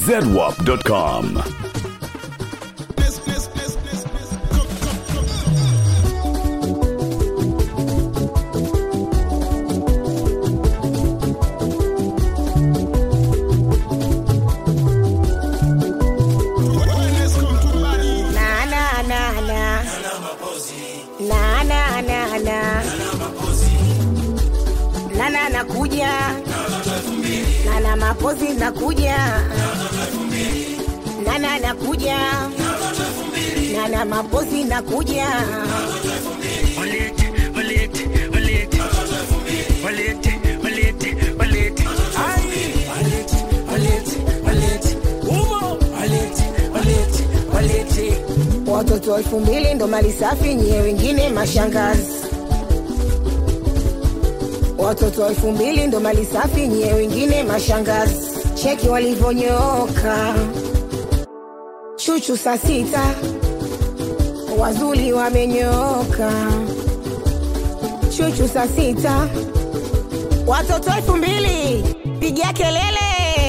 zedwap.com. Na na na na. Na na na na. Nana nakuja. Nana mapozi nakuja. Nana nakuja. Nana mapozi nakuja. Walete, walete, walete. Walete, walete, walete. Ai, walete, walete, walete. Umo, walete, walete, walete. Watoto elfu mbili ndo mali safi, nyie wengine mashangazi. Watoto elfu mbili ndo mali safi, nyie wengine mashangazi. Cheki walivyonyooka, chuchu saa sita, wazuli wamenyooka, chuchu saa sita. Watoto elfu mbili pigia kelele,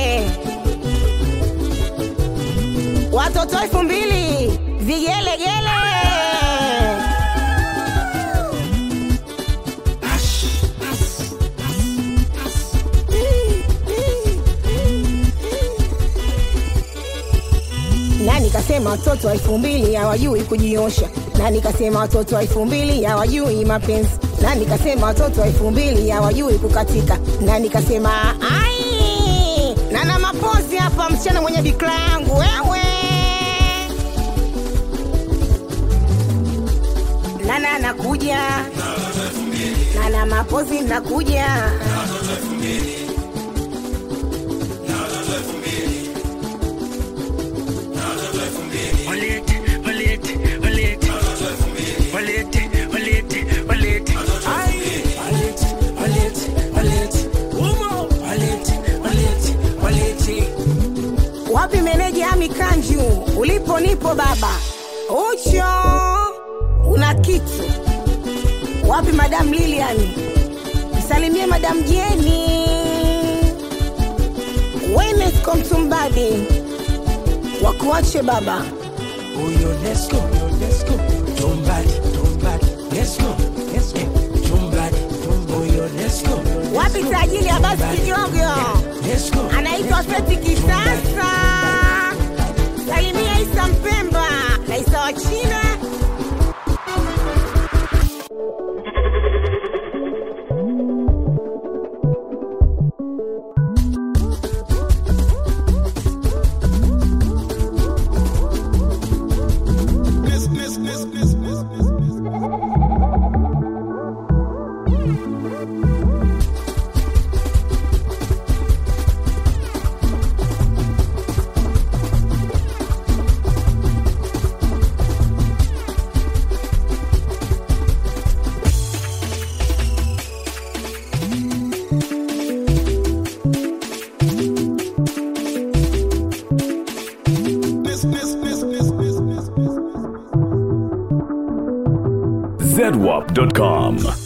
watoto elfu mbili vigelegele. na nikasema watoto wa elfu mbili hawajui kujiosha, na nikasema watoto wa elfu mbili hawajui mapenzi, na nikasema watoto wa elfu mbili hawajui kukatika, na nikasema ai, na na mapozi hapa, msichana mwenye bikra yangu wewe nana nakuja nana mapozi nakuja Walete, walete, walete. Walete, walete, walete. Ai, walete, walete, walete. Umo, walete, walete, walete. wapi meneja Ami Kanju, ulipo nipo baba ucho una kitu wapi madam Lilian, msalimie madam Jeni Wenesco Mtumbadi wakuache baba Oh, yo, let's go, yo, let's go. Somebody, somebody, let's go, let's go. Somebody, oh, yo, let's go. wapi tajiri ya basi kidogo Let's go. anaitwa Feti Kisasa, salimia Isa Mpemba na Isa wa China. zedwap.com.